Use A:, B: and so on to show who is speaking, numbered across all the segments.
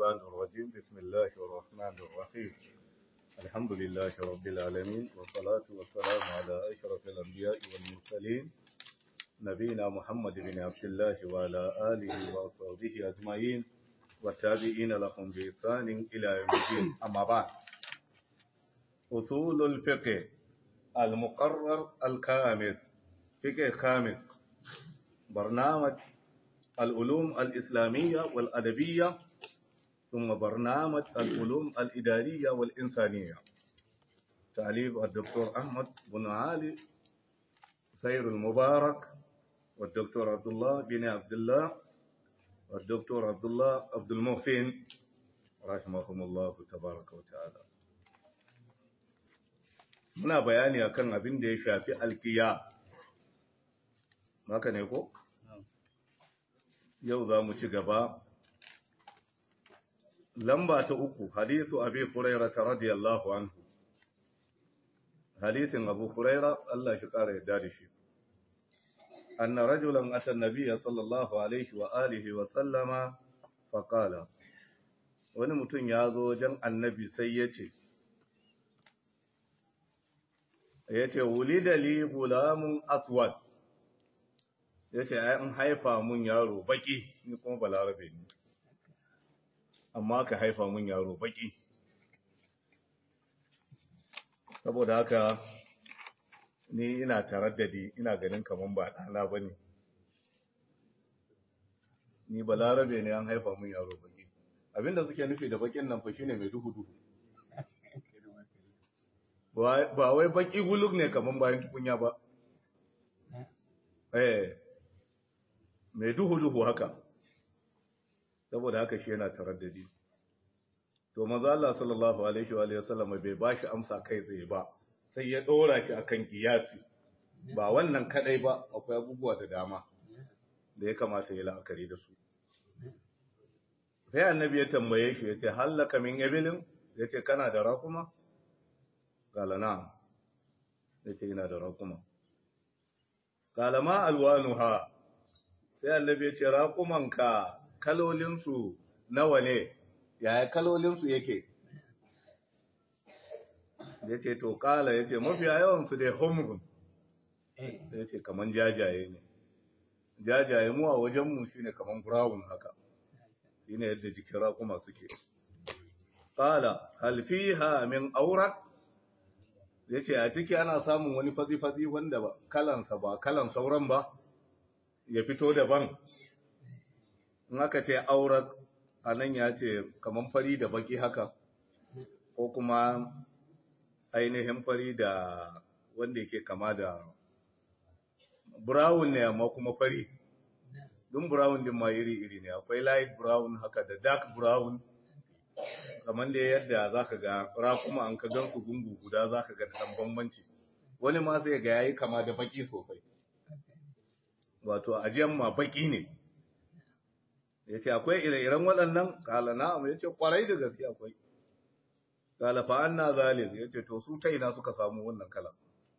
A: الشيطان الرجيم بسم الله الرحمن الرحيم الحمد لله رب العالمين والصلاة والسلام على أشرف الأنبياء والمرسلين نبينا محمد بن عبد الله وعلى آله وصحبه أجمعين والتابعين لهم بإحسان إلى يوم الدين أما بعد أصول الفقه المقرر الكامل فقه خامس برنامج العلوم الإسلامية والأدبية ثم برنامج العلوم الإدارية والإنسانية تعليف الدكتور أحمد بن علي خير المبارك والدكتور عبد الله بن عبد الله والدكتور عبد الله عبد المحسن رحمهم الله تبارك وتعالى muna bayani akan abin da ya shafi alkiya haka ne ko yau za mu ci gaba lamba ta uku hadisu abi huraira ta radiyallahu anhu hadisin abu huraira Allah shi kara yadda da shi anna rajulan ata nabiyya sallallahu alaihi wa alihi wa sallama fa qala wani mutum ya zo wajen annabi sai ya ce ya ce wulida li gulamun aswad ya ce an haifa mun yaro baki ni kuma balarabe ne amma ka haifa mun yaro baki saboda haka ni ina taraddadi ina ganin kaman ba ɗana ba ne ni balarabe ne an haifa mun yaro baki abinda suke nufi da bakin nan fa shine mai duhu duhu ba wai baki guluk ne kaman bayan tukunya ba eh mai duhu-duhu haka saboda haka shi yana taraddadi to maza Allah sallallahu alaihi wa sallam bai bashi amsa kai tsaye ba sai ya dora shi akan kiyasi ba wannan kadai ba akwai abubuwa da dama da ya kamata ya la'akari da su sai annabi ya tambaye shi yace hallaka min ibilin yace kana da rakuma qala na'am yace ina da rakuma qala ma alwanuha sai annabi ya ce raƙumanka kalolinsu nawa ne yaya kalolinsu yake ya ce to ƙala ya ce mafiya yawansu dai homerun ya ce kaman jajaye ne jajaye mu a wajenmu shi ne kaman brown haka shi ne yadda jikin raƙuma suke ƙala halfiha min aurak ya ce a ciki ana samun wani fazi-fazi wanda kalansa ba kalan sauran ba ya fito daban in aka ce aurat a nan ya ce kamar fari da baki haka ko kuma ainihin fari da wanda yake kama da brown ne amma kuma fari dun brown din ma iri-iri ne akwai light brown haka da dark brown kamar da yadda za ka ga rakuma an ka gansu gungu guda za ka ga da bambanci wani ma sai ga yayi kama da baki sosai wato ajiyan ma baki ne ya ce akwai ire-iren waɗannan kala na'am ya ce kwarai da gaske akwai kala fa'an na zalim ya ce to su ta ina suka samu wannan kalan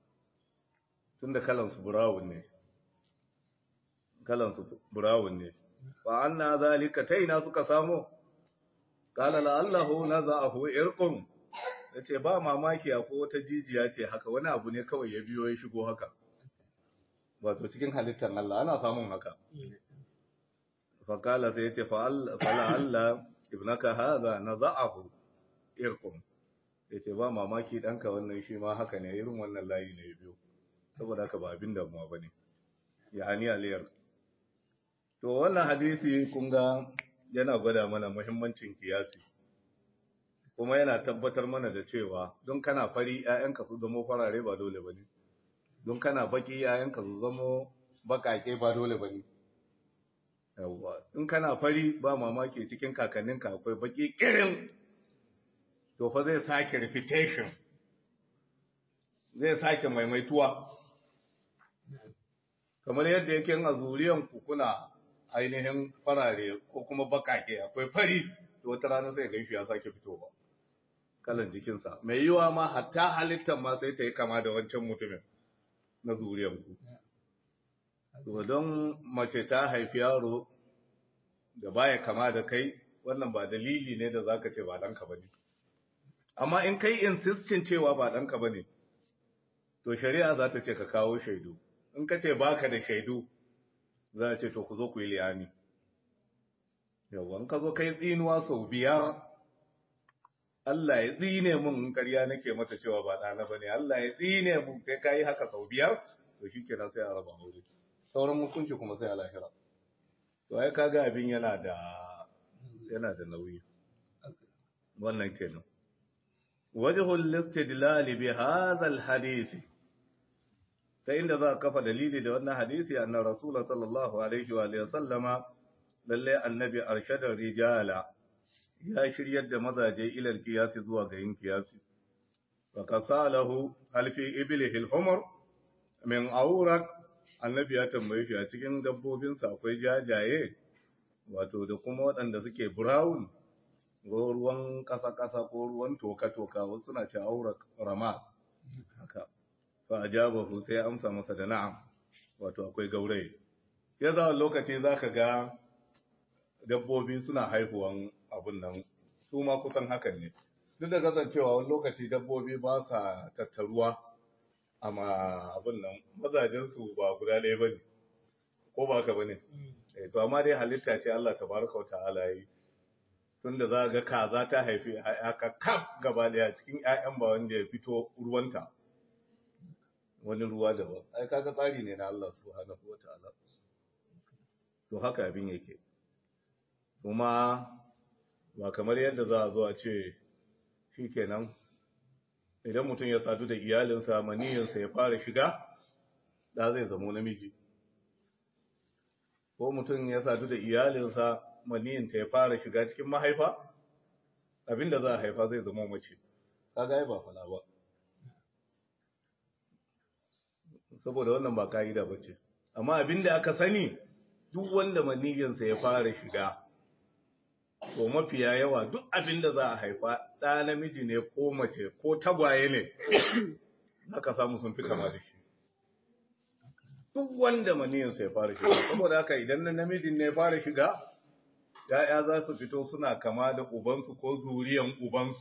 A: tun da kalansu burawun ne kalansu burawun ne fa'an na zalika ta ina suka samu kala la'allahu na za'ahu irkun ya ce ba mamaki a ko wata jijiya ce haka wani abu ne kawai ya biyo ya shigo haka wato cikin halittar Allah ana samun haka. Fakala sai ya ce, Fala Allah, ibnaka haza na za'ahu irkun. Ya ce, ba mamaki ɗanka wannan shi ma haka ne, irin wannan layi ne biyu, saboda haka ba abin damuwa ba ne, ya hani aliyar. To, wannan hadisi kun ga yana gwada mana muhimmancin kiyasi, kuma yana tabbatar mana da cewa don kana fari ‘ya'yanka su zama farare ba dole ba ne. don kana baki yayanka su zamo bakake ba dole ba ne. Yawwa, in kana fari ba mamaki cikin kakanninka akwai baki kirin, to fa zai sake repetition, zai sake maimaituwa. Kamar yadda yake a zuriyan kuna ainihin farare ko kuma bakake akwai fari, to wata rana sai gaishi ya sake fitowa. Kalan jikinsa, mai yiwa ma hatta halittar ma sai ta yi kama da wancan mutumin. na zuriyanku. To don mace ta haifi yaro da baya kama da kai wannan ba dalili ne da zaka ce ba ɗanka ba ne amma in kai insistin cewa ba ɗanka ba ne to shari'a za ta ce ka kawo shaidu in ka ce baka da shaidu za a ce to ku zo ku yi liyani yawon ka zo kai tsinuwa sau biyar Allah ya tsine mun in ƙarya nake mata cewa ba ɗana ba ne Allah ya tsine mun sai ka yi haka sau biyar to shi kenan sai a raba aure sauran hukunci kuma sai a lahira to ai kaga abin yana da yana da nauyi wannan kenan wajhul istidlal bi hadha al hadith ta inda za ka kafa dalili da wannan hadisi anna rasul sallallahu alaihi wa alihi sallama lalle annabi arshada rijala ya shiryar da mazaje ilal kiyasi zuwa ga yin kiyasi fa kasalahu alfi iblihi al-humr min awrak annabi ya tambaye shi a cikin dabbobinsa akwai jajaye wato da kuma waɗanda suke brown ko ruwan ƙasa-ƙasa ko ruwan toka-toka wasu suna ce aurak rama haka fa ajabahu sai amsa masa da na'am wato akwai gauraye ya za lokaci zaka ga dabbobi suna haihuwan abun nan su ma kusan hakan ne duk da kasancewa wani lokaci dabbobi ba sa tattaruwa amma abun nan mazajensu ba guda ɗaya ba ne ko ba ka ba ne to amma dai halitta ce Allah tabaraka wa ta'ala yi tunda za ga kaza ta haifi haka kaf gaba daya cikin ƴaƴan ba wanda ya fito ruwanta wani ruwa daban ai kaga tsari ne na Allah subhanahu wa ta'ala to haka abin yake kuma ba kamar yadda za a zo a ce shikenan idan mutum ya sadu da iyalinsa maniyinsa ya fara shiga da zai zamo namiji ko mutum ya sadu da iyalinsa maniyinta ya fara shiga cikin mahaifa abinda za a haifa zai zama mace kaga ba fala ba saboda wannan ba ka'ida ba ce amma abinda aka sani duk wanda maniyinsa ya fara shiga to mafiya yawa duk abinda za a haifa ɗa namiji ne ko mace ko tagwaye ne aka samu sun fi kama da shi duk wanda maniyinsa ya fara shiga saboda haka idan na namijin ne ya fara shiga ‘ya'ya za su fito suna kama da ubansu ko zuriyan ubansu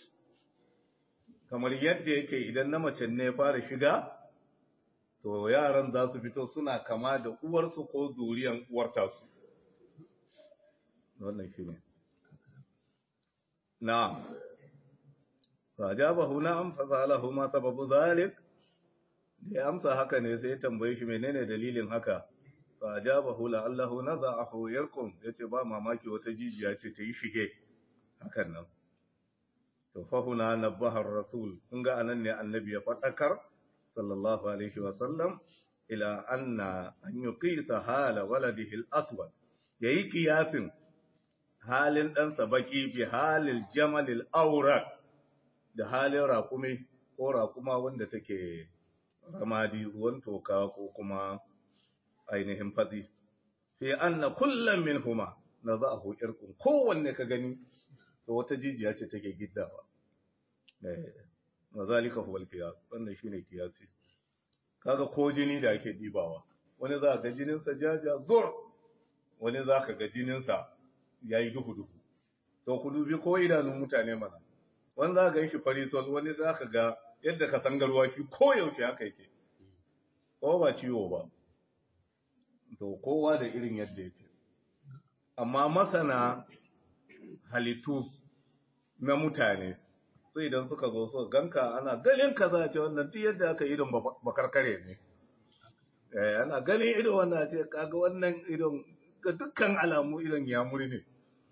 A: kamar yadda yake idan na mace ne ya fara shiga to yaran za su fito suna kama da uwarsu ko zuriyan uwartasu wannan shi ne na'am fa jabahu na'am fa salahu ma sababu zalik da ya amsa haka ne sai ya tambaye shi menene dalilin haka fa ajabahu la'allahu nadha'ahu yarkum yace ba mamaki wata jijiya ce ta yi shige hakan nan to fa huna nabaha rasul kun ga anan ne annabi ya fadakar sallallahu alaihi wa sallam ila anna an yuqisa hala waladihi al-aswad yayi kiyasin halin ɗansa baki bi halil jamal al-awraq da halin raƙumi ko raƙuma wanda take ramadi ruwan toka ko kuma ainihin fatsi fi anna kullum min huma na za a hukir kun kowanne ka gani to wata jijiya ce take giddawa na zalika huwal kiyas wannan shine kiyasi kaga ko jini da ake dibawa wani za ga jininsa jaja zur wani za ka ga jininsa yayi duhu duhu to ku dubi ko idanun mutane mana wani za ga shi farisol wani za ka ga yadda ka san garwashi ko yaushe haka yake ko ba ciwo ba to kowa da irin yadda yake amma masana halittu na mutane su idan suka zo su ganka ana ganin ka za a ce wannan duk yadda aka idon bakarkare ne eh ana ganin idon wannan ce kaga wannan idon ga dukkan alamu idon ya muri ne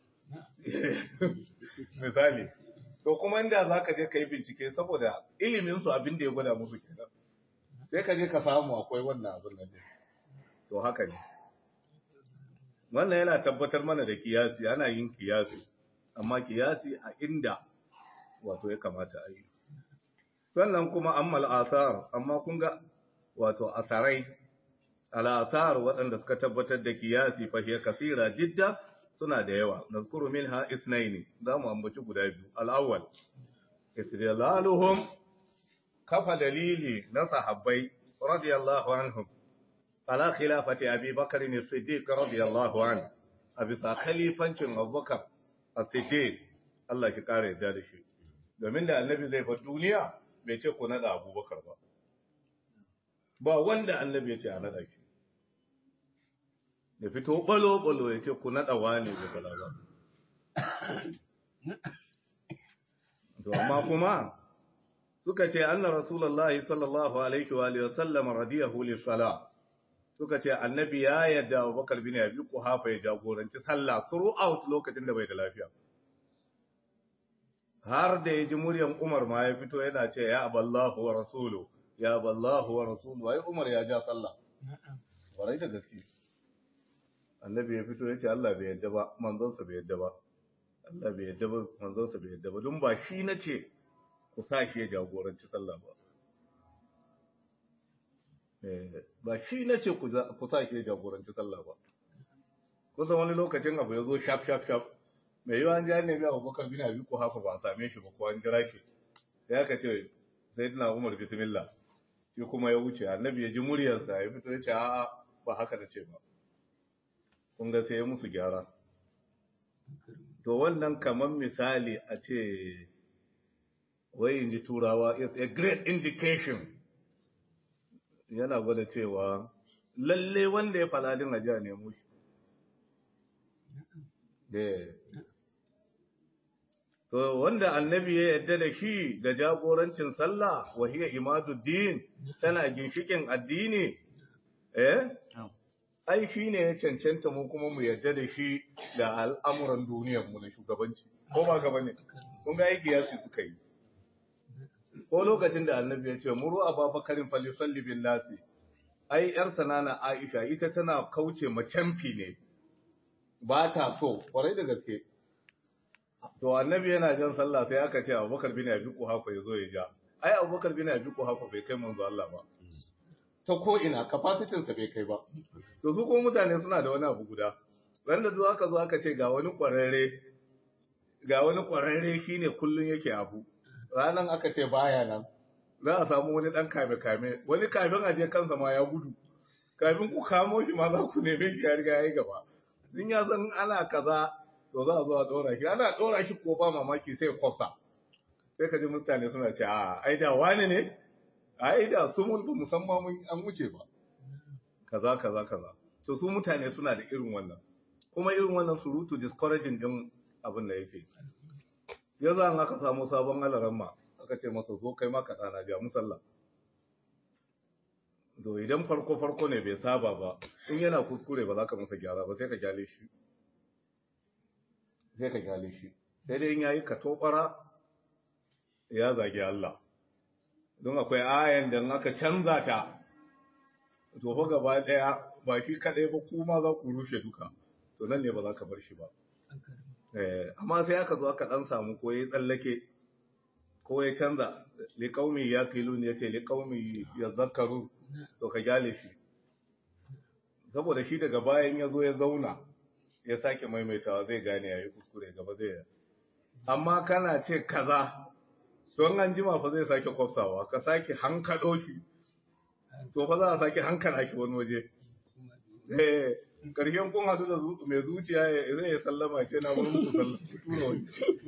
A: misali to kuma inda za ka je ka yi bincike saboda iliminsu abin da ya gwada musu kenan sai ka je ka samu akwai wannan abin nan to haka ne wannan yana tabbatar mana da kiyasi ana yin kiyasi amma kiyasi a inda wato ya kamata a yi sannan kuma ammal asar amma kun ga wato asarai al'asar waɗanda suka tabbatar da kiyasi fahiya kasira jidda suna da yawa nazkuru minha isnaini za mu ambaci guda biyu al'awwal istidlaluhum kafa dalili na sahabbai radiyallahu anhum ala khilafati abi bakr as-siddiq radiyallahu anhu a bisa khalifancin abubakar as-siddiq Allah ki kare yadda da shi domin da annabi zai bar duniya bai ce ku nada abubakar ba ba wanda annabi ya ce a nada shi da fito balo-balo ya ce ku nada wani da kaza ba to amma kuma suka ce anna rasulullahi sallallahu alaihi wa alihi wasallam radiyahu li salah suka ce annabi ya yadda Abubakar bin Abi Quhafa ya jagoranci sallah throughout lokacin da bai da lafiya har da ya ji muryan Umar ma ya fito yana ce ya aballahu wa rasulu ya aballahu wa rasulu ai Umar ya ja sallah warai da gaske annabi ya fito ya ce Allah bai yadda ba manzonsa bai yadda ba Allah bai yadda ba manzonsa bai yadda ba don ba shi na ce ku sa shi ya jagoranci sallah ba ba shi na ce ku sa shi ya jagoranci sallah ba kusan wani lokacin abu ya zo shaf shaf shaf mai yiwa an ji an nemi abubakar bin abi ko hafa ba a same shi ba ko an jira shi sai aka ce sai dina umar bismillah shi kuma ya wuce annabi ya ji muryarsa ya fito ya ce a'a ba haka na ce ba kun ga sai ya musu gyara to wannan kamar misali a ce wai in ji turawa is a great indication yana gwada cewa lalle wanda ya faladin ajiya nemo shi to wanda annabi ya yadda da shi ga jagorancin sallah wahiya imaduddin tana ginshikin addini eh ai shi ne ya cancanta mu kuma mu yadda da shi da al'amuran duniyarmu na shugabanci ko ba gaba ne kun ga aiki yasu suka yi ko lokacin da annabi ya ce muru ababakarin falisalli bin nasi ai yar sanana aisha ita tana kauce macamfi ne ba ta so kwarai da gaske to annabi yana jan sallah sai aka ce abubakar bin abi kuhafa ya zo ya ja ai abubakar bin abi kuhafa bai kai manzo Allah ba ta ko ina capacity sa bai kai ba to su kuma mutane suna da wani abu guda wanda duk aka zo aka ce ga wani kwararre ga wani kwararre shine kullun yake abu ranan aka ce baya nan za a samu wani dan kame kame wani kafin aje kansa ma ya gudu kafin ku kamo shi ma za ku neme shi ya riga ya yi gaba in ya san ana kaza to za a zo a dora shi ana dora shi ko ba mamaki sai kwafsa sai ka ji mutane suna ce a ai da wani ne ai da su mun ba musamman mun an wuce ba kaza kaza kaza to su mutane suna da irin wannan kuma irin wannan surutu discouraging din abin da yake ya za aka samu sabon alaramma aka ce masa zo kai maka dana ja musalla to idan farko farko ne bai saba ba in yana kuskure ba za ka masa gyara ba sai ka gyale shi sai ka gyale shi sai dai in yayi ka tobara ya zagi Allah don akwai ayan da aka canza ta to fa gaba daya ba shi kadai ba kuma za ku rushe duka to nan ne ba za ka bar shi ba eh amma sai aka zo aka dan samu ko yayi tsallake ko ya canza li qaumi yaqilun yace li qaumi yazakkaru to ka gyale shi saboda shi daga bayan ya zo ya zauna ya sake maimaitawa zai gane yayi kuskure gaba zai amma kana ce kaza don an jima fa zai sake kwafsawa ka sake hankalo shi to fa za a sake hankala shi wani waje eh karshen kun hadu da mai zuciya zai ya sallama ce na wurin ku sallama tura wani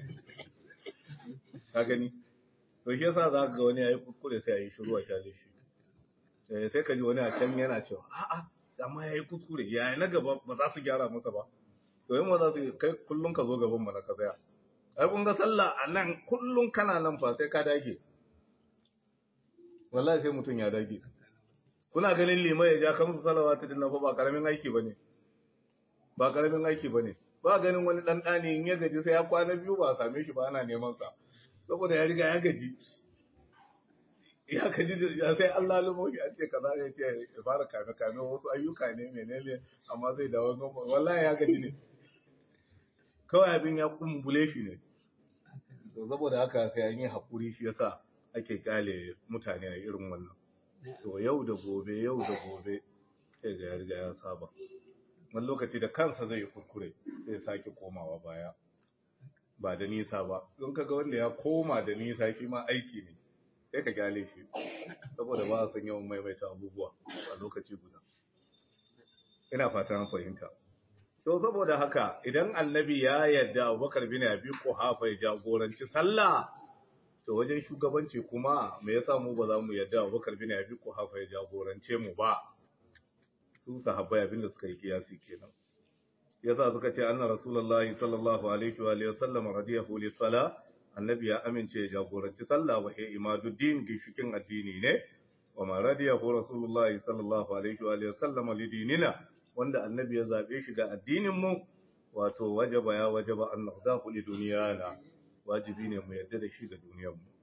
A: ka gani to shi yasa za ka ga wani yayi kuskure sai yayi shiru a kyale shi eh sai ka ji wani a can yana cewa a'a amma yayi kuskure yayi na gaba ba za su gyara masa ba to yin ma za su kai kullum ka zo gaban mana ka tsaya ai kun ga sallah a nan kullum kana nan fa sai ka dage wallahi sai mutum ya dage kuna ganin limai ya ja kamsu salawatu din nan fa ba karamin aiki bane ba karamin aiki bane ba ganin wani dan dani in ya gaji sai ya kwana biyu ba a same shi ba ana neman sa saboda ya riga ya gaji ya gaji ya sai Allah lumo shi an ce kaza ya ce ya fara kame kame wasu ayyuka ne menene amma zai dawo wallahi ya gaji ne kawai abin ya kumbule shi ne to saboda haka sai an yi hakuri shi yasa ake kyale mutane a irin wannan to yau da gobe yau da gobe sai ga ya riga ya saba wani lokaci da kansa zai yi kuskure sai sake komawa baya ba da nisa ba don kaga wanda ya koma da nisa shi ma aiki ne sai ka gyale shi saboda ba a san yawan maimaita abubuwa a lokaci guda ina fatan fahimta to saboda haka idan annabi ya yarda Abubakar bin Abi Quhafa ya jagoranci sallah to wajen shugabanci kuma me yasa mu ba za mu yarda Abubakar bin Abi Quhafa ya jagorance mu ba su sahabbai abinda suka yi kiyasi kenan yasa suka ce anna rasulullahi sallallahu alaihi wa alihi wasallam radiyahu li sala annabi ya amince ya jagoranci sallah wa hiya imaduddin gishikin addini ne wa ma radiyahu rasulullahi sallallahu alaihi wa alihi wasallam li dinina wanda annabi ya zabe shi ga addinin mu wato wajaba ya wajaba an naqdahu li duniyana wajibi ne mu yarda da shi ga duniyar mu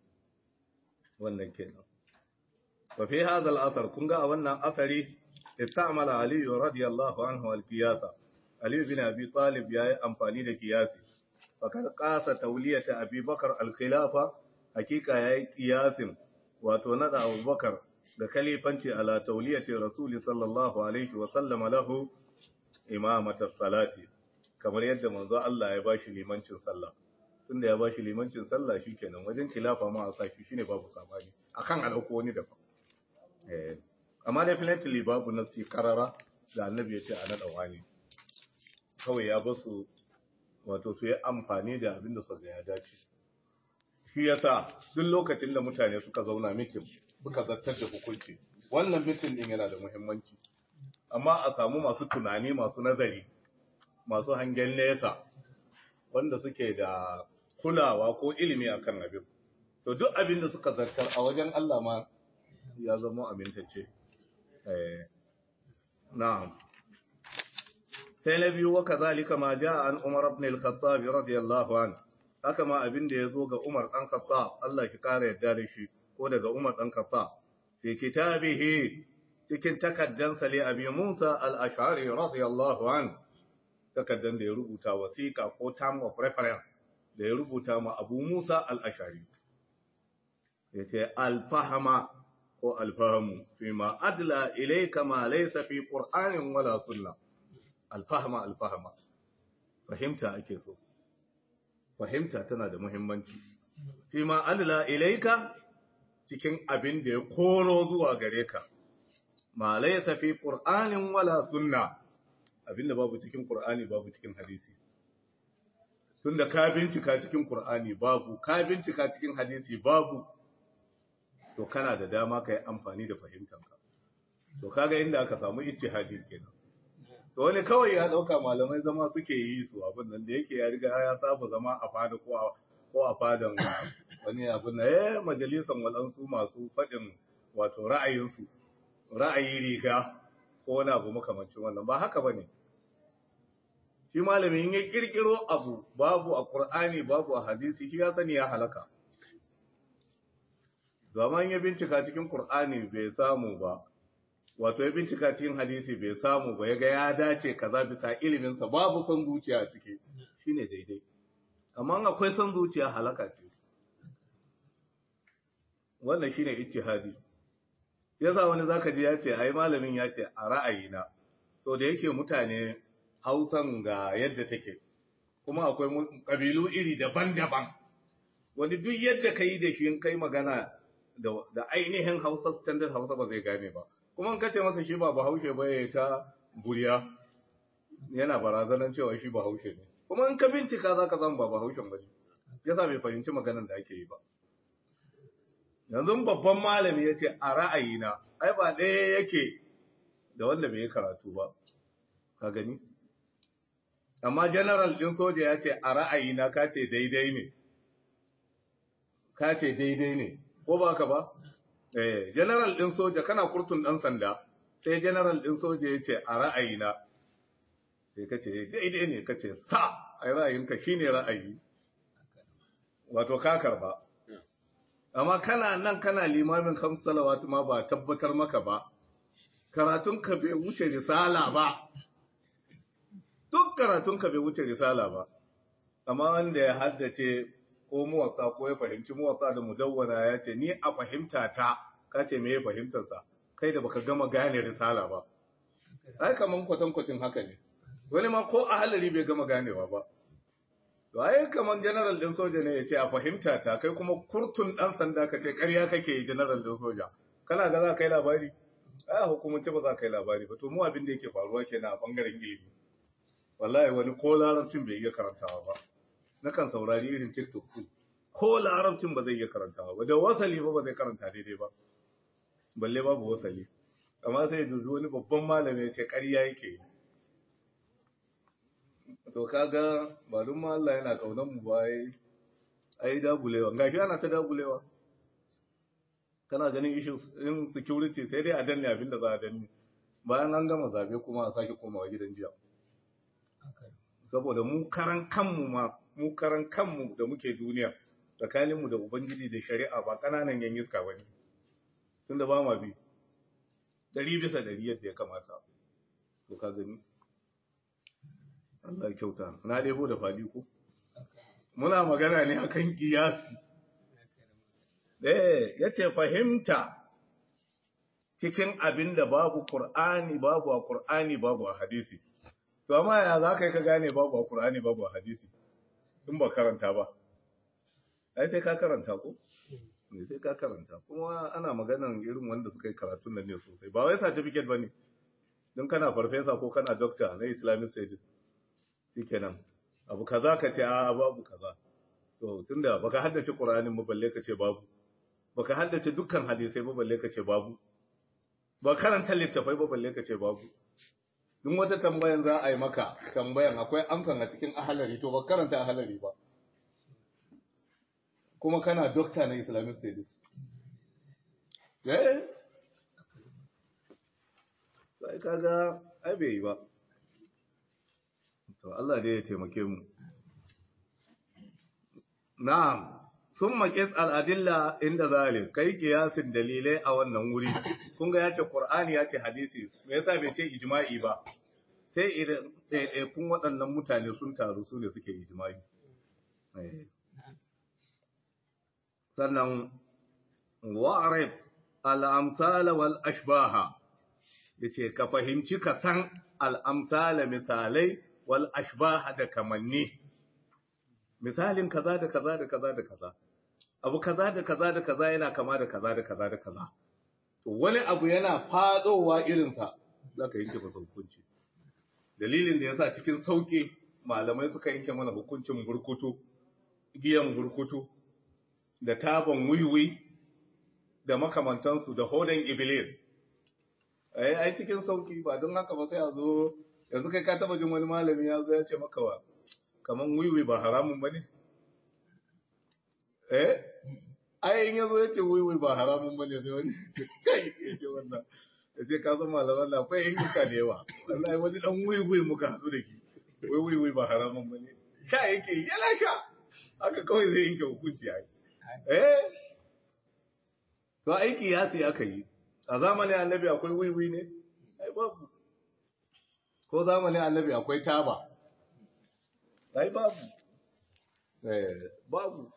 A: wannan kenan wa fi hadha al-athar kun ga a wannan asari istamala ali radiyallahu anhu al-qiyasa ali bin abi talib yayi amfani da qiyasi fakar qasa tawliyata abi bakar al-khilafa hakika yayi qiyasin wato nada abubakar da kalifanci ala tawliyati rasuli sallallahu alaihi wa sallam lahu imamata salati kamar yadda manzo Allah ya bashi limancin sallah tunda ya bashi limancin sallah shikenan wajen khilafa ma a saki shine babu sabani akan alauko wani daban eh amma definitely babu nasi karara da annabi ya ce a nada wani kawai ya basu wato su yi amfani da abin da suka ya dace shi yasa duk lokacin da mutane suka zauna mitin suka zartar da hukunci wannan mitin din yana da muhimmanci amma a samu masu tunani masu nazari masu hangen nesa wanda suke da kulawa ko ilimi akan abin to duk abin da suka zartar a wajen Allah ma ya zama amintacce eh na'am sai na biyu wa kazalika ma jaa an Umar ibn al-Khattab radiyallahu anhu haka ma abin da yazo ga Umar dan Khattab Allah shi kare yadda da shi ko daga Umar dan Khattab fi kitabihi cikin takaddan sali Abi Musa al-Ash'ari radiyallahu anhu takaddan da ya rubuta wasiqa ko term of reference da ya rubuta ma Abu Musa al-Ash'ari yace al-fahma ko al-fahmu fi ma adla ilayka ma laysa fi qur'anin wala sunnah alfahama alfahama fahimta ake so fahimta tana da muhimmanci fi ma Allah ilaika cikin abin da ya koro zuwa gare ka ma laysa fi qur'anin wala sunna abinda babu cikin qur'ani babu cikin hadisi tunda ka bincika cikin qur'ani babu ka bincika cikin hadisi babu to kana da dama kai amfani da fahimtanka to kaga inda aka samu ijtihadi kenan to wani kawai ya dauka malamai zama suke yi su abin nan da yake ya riga ya saba zama a fada ko a ko a fadan wani abin nan eh majalisan walansu masu fadin wato ra'ayinsu ra'ayi riga ko wani abu makamancin wannan ba haka bane shi malamin ya kirkiro abu babu a Qur'ani babu a hadisi shi ya sani ya halaka zaman ya bincika cikin Qur'ani bai samu ba wato ya bincika cikin hadisi bai samu ba yaga ya dace kaza bisa iliminsa babu son zuciya a ciki shine daidai amma akwai son zuciya halaka ce wannan shine ijtihadi yasa wani zaka ji ya ce ai malamin ya ce a ra'ayina to da yake mutane Hausan ga yadda take kuma akwai kabilu iri daban-daban wani duk yadda kai da shi kai magana da ainihin Hausa standard Hausa ba zai gane ba kuma in kace masa shi ba bahaushe ba ya ta buriya yana barazanar cewa shi bahaushe ne kuma in ka bincika za ka zama ba bahaushen ba ne yasa bai fahimci maganar da ake yi ba yanzu babban malami ya ce a ra'ayina ai ba ɗaya yake da wanda bai yi karatu ba ka gani amma general ɗin soja ya ce a ra'ayina ka ce daidai ne ka ce daidai ne ko ba ka ba Eh, general ɗin soja kana kurtun ɗan sanda, sai general ɗin soja ya ce a ra'ayina, sai ka ce daidai ne ka ce sa a ra'ayinka shi ne ra'ayi, wato ka karba. Amma kana nan kana limamin kamsalawatu ma ba tabbatar maka ba, karatunka bai wuce risala ba, duk karatunka bai wuce risala ba, amma wanda ya haddace ko muwatsa ko ya fahimci muwatsa da mudawwana ya ce ni a fahimta ta ka ce me ya fahimtarsa kai da baka gama gane risala ba ai kaman kwatankwacin haka ne wani ma ko a halari bai gama ganewa ba to ai kaman general din soja ne ya ce a fahimta ta kai kuma kurtun dan sanda ka ce ƙarya kake yi general din soja kana ga za ka yi labari ai a hukumance ba za ka yi labari ba to mu abin da yake faruwa kenan a bangaren ilimi wallahi wani ko larabcin bai iya karantawa ba na kan saurari irin tiktok din ko larabcin ba zai iya karantawa ba da wasali ba ba zai karanta daidai ba balle babu wasali amma sai dubi wani babban malami ya ce ƙarya yake yi to kaga ba dun ma Allah yana kaunan mu ba ai ai dagulewa gashi ana ta dagulewa kana ganin issues in security sai dai a danne abin da za a danne bayan an gama zabe kuma a sake komawa gidan jiya saboda mu karan kanmu ma mu karan kanmu da muke duniya tsakaninmu da ubangiji da shari'a ba kananan yan iska bane tunda ba ma bi dari bisa dari yadda ya kamata to ka gani Allah ya kyauta na lebo da fali ko muna magana ne akan kiyasi eh yace fahimta cikin abin da babu Qur'ani babu a Qur'ani babu a hadisi to amma ya za ka yi ka gane babu a Qur'ani babu a hadisi in ba karanta ba ai sai ka karanta ko ne sai ka karanta kuma ana maganan irin wanda suka yi karatun nan ne sosai ba wai certificate bane don kana farfesa ko kana doctor na Islamic studies shikenan abu kaza ka ce a babu kaza to tunda baka haddace Qur'anin ba balle ka ce babu baka haddace dukkan hadisai ba balle ka ce babu ba karanta littafai ba balle ka ce babu duk wata tambayan za a yi maka tambayan akwai amsan a cikin ahalari to ba karanta ahalari ba kuma kana dokta na islamic studies eh sai kaga ai bai yi ba to Allah dai ya taimake mu na'am sun maƙis al'adilla inda zalim kai kiyasin dalilai a wannan wuri kun ga ya ce ƙur'ani ya ce hadisi me yasa bai ce ijma'i ba sai idan ɗaiɗaikun waɗannan mutane sun taru su ne suke ijma'i sannan wa'arif al'amsala wal ashbaha ya ce ka fahimci ka san al'amsala misalai wal ashbaha da kamanni misalin kaza da kaza da kaza da kaza abu kaza da kaza da kaza yana kama da kaza da kaza da kaza to wani abu yana fadowa irinsa za ka yanke masa hukunci dalilin da yasa cikin sauki malamai suka yanke mana hukuncin burkutu giyan burkutu da taban wiwi da makamantansu da hodan iblis ai ai cikin sauki ba don haka ba sai a zo yanzu kai ka taba jin wani malami ya zo ya ce maka wa kaman wiwi ba haramun ba ne? Eh? Ai, in yazo ya ce wiwi ba haramun ba ne sai wani kai ya ce wannan. Ya ce ka zama malaman na akwai yin duka da yawa. Wallahi wani dan wiwi muka haɗu da ki. Wai wiwi ba haramun ba ne. Sha yake yana sha. Haka kawai zai yanke hukunci ai. Eh? To aiki ya sai aka yi. A zamanin annabi akwai wiwi ne? Ai babu. Ko zamanin annabi akwai taba. ai babu eh babu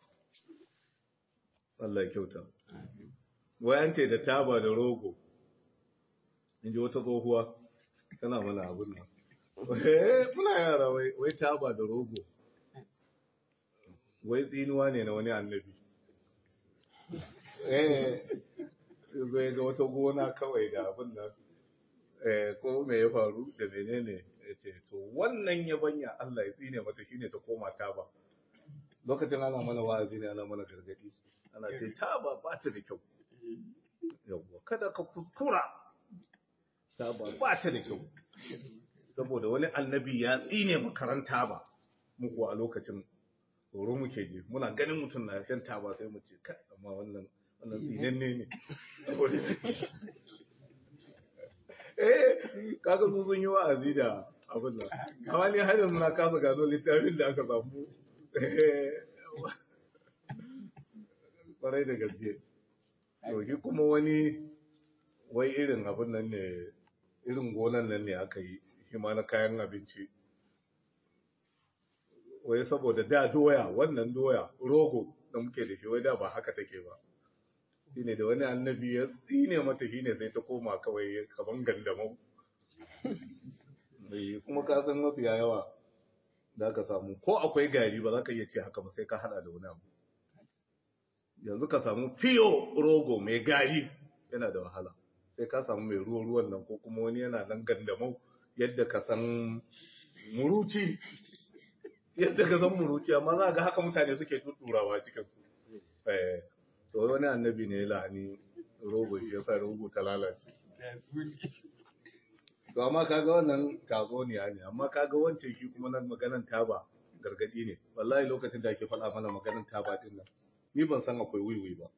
A: Allah kyauta wayan ce da taba da rogo inji wata tsohuwa tana mana abun nan eh muna yara wai wai taba da rogo wai tsinuwa ne na wani annabi eh zai ga wata gona kawai da abun nan eh ko me ya faru da menene ya ce to wannan yabanya Allah ya tsine mata shine ta koma taba lokacin ana mana wa'azi ne ana mana gargadi ana ce taba ba ta da kyau yawwa kada ka kuskura taba ba ta da kyau saboda wani annabi ya tsine makaranta ba muku a lokacin tsoro muke ji muna ganin mutum na shan taba sai mu ce kai amma wannan wannan tsinenne ne eh kaga su sun yi wa'azi da abin nan amma ni har yanzu na kasa gano littafin da aka samu kwarai da gaske to shi kuma wani wai irin abin nan ne irin gonan nan ne aka yi shi ma na kayan abinci wai saboda da doya wannan doya rogo da muke da shi wai da ba haka take ba shine da wani annabi ya tsine mata shine sai ta koma kawai kaman gandamau kuma ka san mafiya yawa za ka samu ko akwai gari ba za ka iya ce haka ba sai ka hada da wani abu yanzu ka samu fiyo rogo mai gari yana da wahala sai ka samu mai ruwan ruwan nan ko kuma wani yana nan gandamau yadda ka san muruci yadda ka san muruci amma za ga haka mutane suke tutturawa cikin su eh to wani annabi ne la'ani rogo shi yasa rogo ta lalace to amma kaga wannan tatsuniya ne amma kaga wancan shi kuma nan maganan taba gargadi ne wallahi lokacin da ake faɗa mana maganan taba din nan ni ban san akwai wiwi ba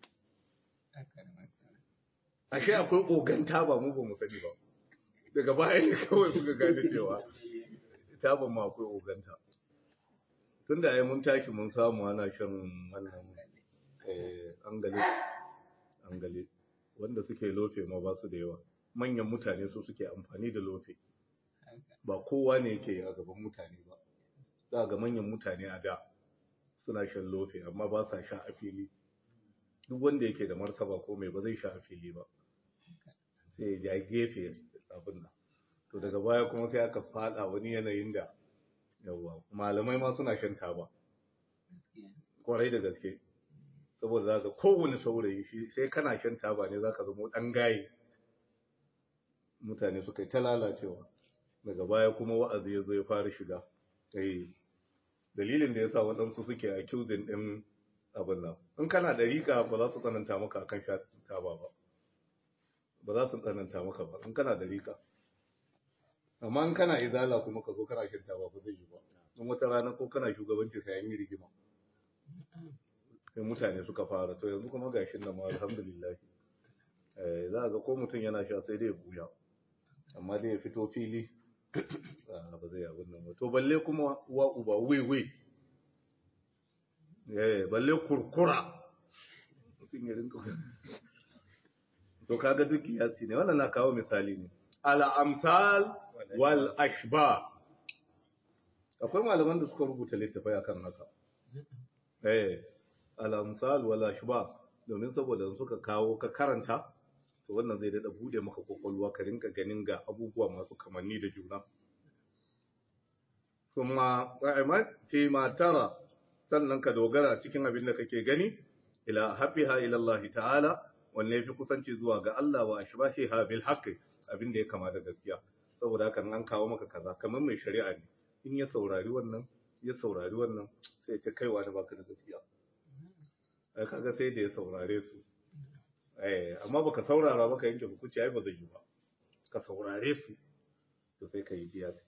A: ashe akwai ogan taba mu ba mu sani ba daga baya ne kawai suka gane cewa taban ma akwai oganta tun da ai mun tashi mun samu ana shan wannan angale angale wanda suke lofe ma ba su da yawa manyan mutane su suke amfani da lofe ba kowa ne yake a gaban mutane ba za ga manyan mutane a da suna shan lofe amma ba sa sha a fili duk wanda yake da martaba ko mai ba zai sha a fili ba sai ya ja gefe abin nan to daga baya kuma sai aka fada wani yanayin da yawa malamai ma suna shan taba kwarai da gaske saboda za ka kowane saurayi shi sai kana shan taba ne za ka zama ɗan gaye mutane suka yi ta lalacewa daga baya kuma wa'azi ya zo ya fara shiga eh dalilin da ya sa waɗansu suke a accusing ɗin abin nan in kana da riƙa ba za su tsananta maka akan sha taba ba ba za su tsananta maka ba in kana da riƙa amma in kana izala kuma ka zo kana shan taba ba zai yi ba in wata rana ko kana shugabanci sai an yi rigima sai mutane suka fara to yanzu kuma gashin nan ma alhamdulillah eh za ga ko mutum yana sha sai dai ya buya amma dai ya fito fili ba zai abin nan ba to balle kuma wa uba wai wai eh balle kurkura mutum ya rinka to kaga duk kiyasi ne wannan na kawo misali ne al amsal wal ashba akwai malaman da suka rubuta littafai akan haka eh al amsal wal ashba domin saboda suka kawo ka karanta to wannan zai dada bude maka kokolwa ka rinka ganin ga abubuwa masu kamanni da juna kuma qa'imat fi ma tara sannan ka dogara cikin abin da kake gani ila hafiha ila Allah ta'ala wanne yafi kusanci zuwa ga Allah wa ashbahiha bil haqqi abin da ya kama da gaskiya saboda haka an kawo maka kaza kamar mai shari'a ne in ya saurari wannan ya saurari wannan sai ta kaiwa da baka da gaskiya ai kaga sai da ya saurare su eh amma baka saurara baka yanke hukunci ai ba zai yi ba ka saurare su to sai ka yi kiyasi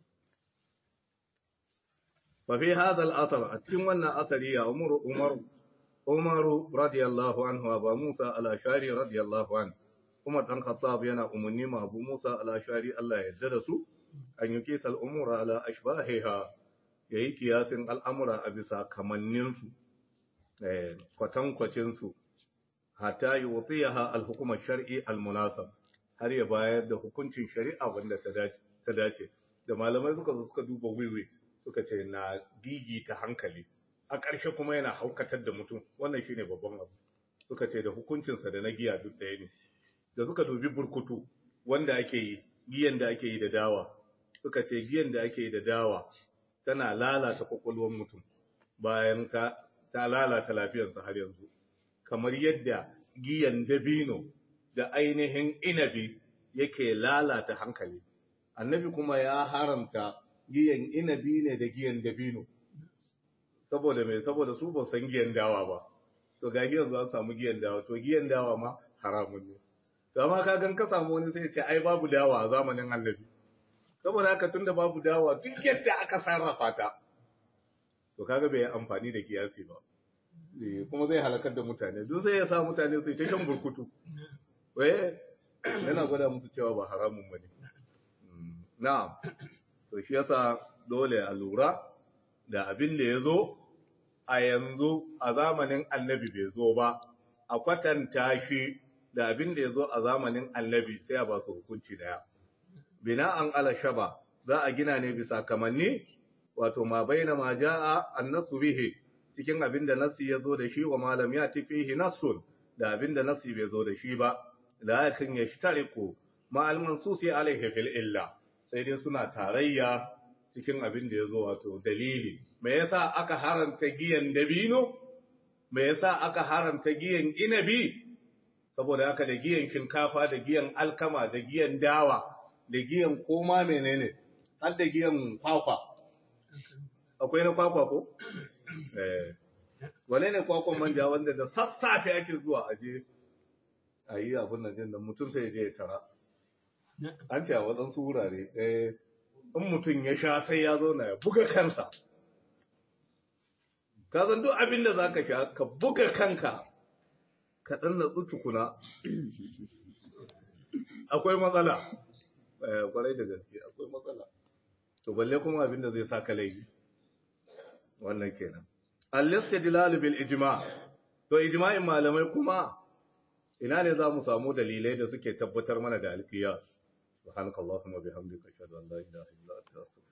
A: fa fi hadha al-athar a cikin wannan athari ya umar umar umar radiyallahu anhu wa musa al-ashari radiyallahu anhu Umar dan Khattab yana umarni ma Abu Musa al-Ashari Allah ya yarda da su an yi kisal umura ala ashbahiha yayi kiyasin al'amura a bisa kamannin su eh kwatankwacin su hatta yutiyaha al-hukm shari al-munasab har ya bayar da hukuncin shari'a wanda ta dace da malamai suka suka duba wiwi suka ce na gigi ta hankali a ƙarshe kuma yana haukatar da mutum wannan shine babban abu suka ce da hukuncinsa da na giya duk ɗaya ne da suka dubi burkutu wanda ake yi giyan da ake yi da dawa suka ce giyan da ake yi da dawa tana lalata kwakwalwar mutum bayan ka ta lalata lafiyarsa har yanzu kamar yadda giyan dabino da ainihin inabi yake lalata hankali annabi kuma ya haramta giyan inabi ne da giyan dabino saboda mai saboda su ba san giyan dawa ba to ga giyan za samu giyan dawa to giyan dawa ma haramun ne Gama ka gan ka samu wani sai ce ai babu dawa a zamanin annabi. Saboda haka tunda babu dawa duk yadda aka sarrafa ta. To kaga bai amfani da kiyasi ba. Kuma zai halakar da mutane. Duk sai ya sa mutane su ta shan burkutu. Waye yana gwada musu cewa ba haramun bane. Na'am. To shi yasa dole a lura da abin da ya zo a yanzu a zamanin annabi bai zo ba. A kwatanta shi da abin da ya zo a zamanin annabi sai a ba su hukunci daya. Bina an ala shaba za a gina ne bisa kamanni, wato ma baina ma ja'a annasu bihi cikin abin da nasi ya zo da shi wa malam ya fihi nasun da abin da nasi bai zo da shi ba, lakin ya shtariku ma almansusi alaihi fil illa sai dai suna tarayya cikin abin da ya zo wato dalili. Me yasa aka haramta giyan dabino? Me yasa aka haramta giyan inabi? saboda haka da giyan shinkafa da giyan alkama da giyan dawa da giyan koma menene har da giyan kwakwa akwai na kwakwa ko eh wane ne kwakwan manja wanda da sassafe ake zuwa aje a yi abin nan din nan mutum sai ya je ya tara an ce a waɗansu wurare eh in mutum ya sha sai ya zo na ya buga kansa ka san duk abin da za ka sha ka buga kanka ka ɗan natsu tukuna akwai matsala eh kwarai da gaske akwai matsala to balle kuma abin da zai sa ka laifi wannan kenan al-istidlal bil ijma' to ijma'in malamai kuma ina ne za mu samu dalilai da suke tabbatar mana da alfiya subhanakallahumma bihamdika ashhadu an la ilaha illa anta